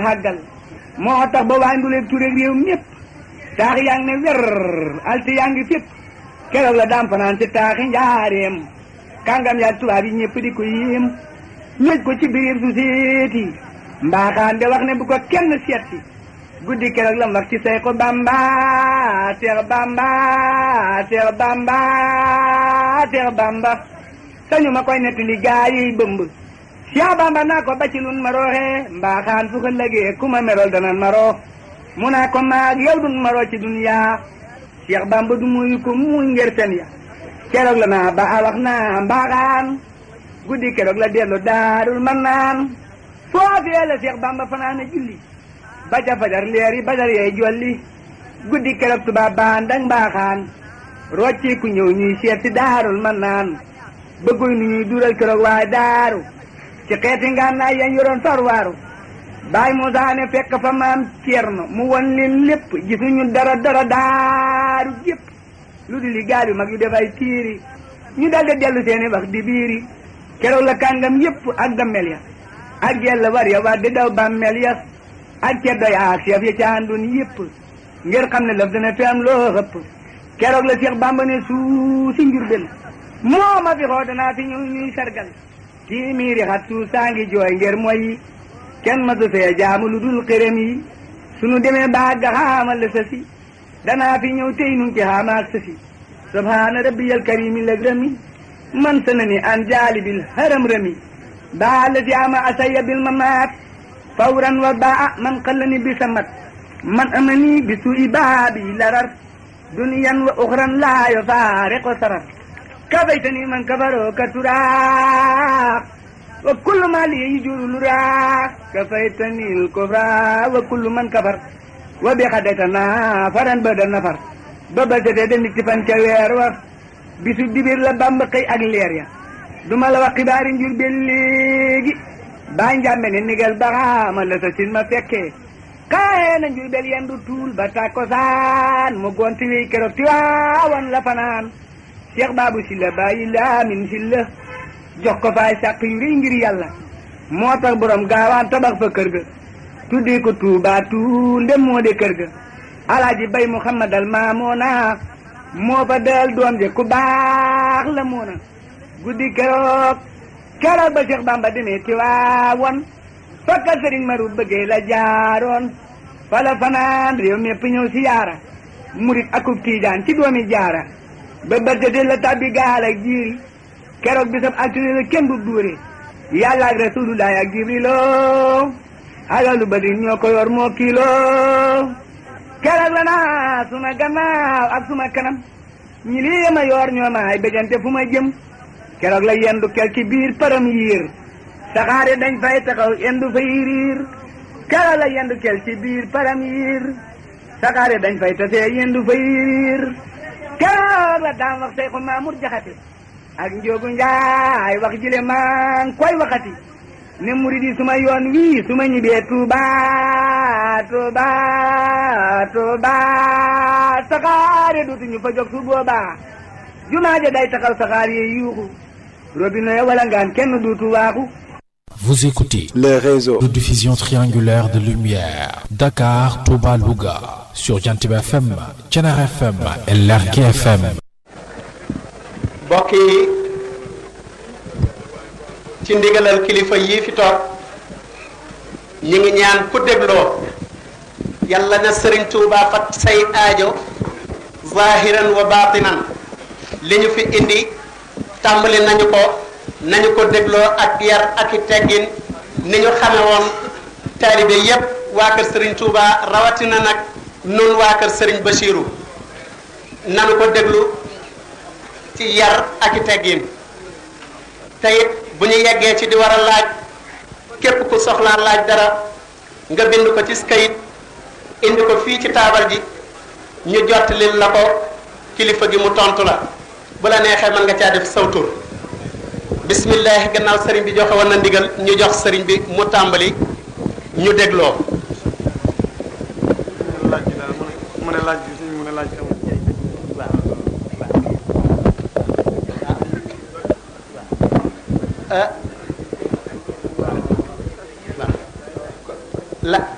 xàggal moo tax ba waa nduleeg turéeg réew mépp taax yaa ngi ne wer alte yaa ngi fépp keroog la daam fanaan ci taaxi njaareem kàngam yaa tubaab yi ñëpp di ko yéem ñëj ko ci biir su seeti mbaaxaan de wax ne bu ko kenn seeti guddi keroog lam wax ci say ko bamba seex bamba seex bamba seex bamba sañu ma koy nettali gaa yi bëmb seex bamba naa ko bacilun ma rooxee mbaaxaan fu ko lëgee ku ma merol danan ma roo mu naa ko maag yow dun ma roo ci duniyaa seex bamba du muyu ko muy ngir fen ya keroog la naa ba a wax naa mbaaxaan guddi keroog la dellu daarul man naan foofee la seex bamba fanaana julli ba ca fajar leer yi badar yee jolli guddi keroog tubaab baan dang mbaaxaan rocci ku ñëw ñuy seet si daarul man naan bëgguy nu ñuy dural keroog waaye daaru ci xeeti ngànnaay yañ yoroon farwaaru baay Muusaa ne fekk fa maam Ceerno mu won leen lépp gisuñu dara dara daaru jépp lu di li gaal yu mag yu def ay tiiri ñu daldi dellu seeni wax di biiri keroog la kàngam yépp ak dammel ya ak jell war ya war di daw bàmmel ya ak ceddo ya ak chef ya ca àndoon yépp ngir xam ne lëf dina fi am loo xëpp keroog la Seex Bàmba ne suu si Njurbel moo ma fi xoo danaa fi ñëw ñuy sargal kii miiri xat suuf saa ngi jooy ngir mooy kenn ma su fee jaamu lu dul xërëm yi sunu demee baag ga xaamal la sa si danaa fi ñëw tey nun ci xaamaak sa si subhaana rabbiyal karimi lëg rëmi man sa na ni an jaalibil haram rëmi baa la si ama asaya bil mamaat fawran wa baa man xallani bi samat man amani bi suu'i baabi larar duniyan wa uxran laa yo faariqo sarar kafaytani man kafaroo ka turaa wa kullu ma li yujuru luraa kafaytani l kufra wa kullu man kafar wa bi xadayta nafaran ba da nafar ba ba setee de nit ci fan ca weer wa bisu dibir la bamba xëy ak leer ya duma la wax xibaari njur be léegi baa njàmbe ne nigal baxaama la sa sin ma fekkee xaye na njur bel yendu tuul ba tàkkosaan mu gonti wéy keroog ti waawan la fanaan Cheikh Babou Sylla bàyyi laamin Sylla jox ko faay sàq yu rëy ngir yàlla moo tax borom gaawaan tabax fa kër ga tuddee ko Tuubaa tuul ndem moo de kër ga alaaji bay Muhammadal maamoona moo fa del doom je ku baax la moona guddi keroog keroog ba Cheikh Bamba demee Tiwaawan fakka sëriñ maru bëggee la jaaroon fala fanaan réew mépp ñëw si yaara murit akub tiijaan ci doomi jaara ba bëggate la tabbi gaal ak jiiri keroog bisab altine la kenn du duure yàlla ak rasulullah ak jibrilo alalu badi ñoo ko yor moo kiilo keroog la naa suma gannaaw ak suma kanam ñi lii ma yor ñoo maay bejante fu ma jëm keroog la yendu kel ci biir param yiir saxaare dañ fay taxaw yendu fay riir keroog la yendu kel ci biir param yiir saxaare dañ fay tasee yendu fay riir keroog la daan wax say ko Mamour Jaxate ak Njóogu Njaay wax jile maa ngi koy waxati ne murid yi suma yoon wii suma ñibbee Tuuba Tuuba Tuuba saxaare dootuñu fa jóg su boobaa jumaa ja day taxaw saxaar yi yuuxu robinet wala ngaan kenn duutu waaxu Vous écoutez les réseaux de diffusion triangulaire de lumière Dakar, Touba, Louga sur Jantib FM, Thiénaba FM et Lergui FM. mbokk yi ci ndigalal kilifa yii fi toog ñi ngi ñaan ku dégloo yàlla na sëriñ Tuuba fat say aajo zahiran wa batinan li ñu fi indi tàmbali nañu ko nañu ko dégloo ak yar ak i teggin ni ñu xame woon taalibe yépp waa kër sëriñ Tuuba rawatina nag nun waa kër sëriñ Bachiru nanu ko déglu ci yar ak i teggin te it bu ñu yeggee ci di war a laaj képp ku soxlaa laaj dara nga bind ko ci kayit indi ko fii ci taabal ji ñu jottalil la ko kilifa gi mu tontu la bu la neexee mën nga caa def sawtur bismillah gannaaw sëriñ bi joxe woon na ndigal ñu jox sëriñ bi mu tàmbali ñu dégloo laaj bi daal mu ne laaj bi suñu mu ne laaj bi amul la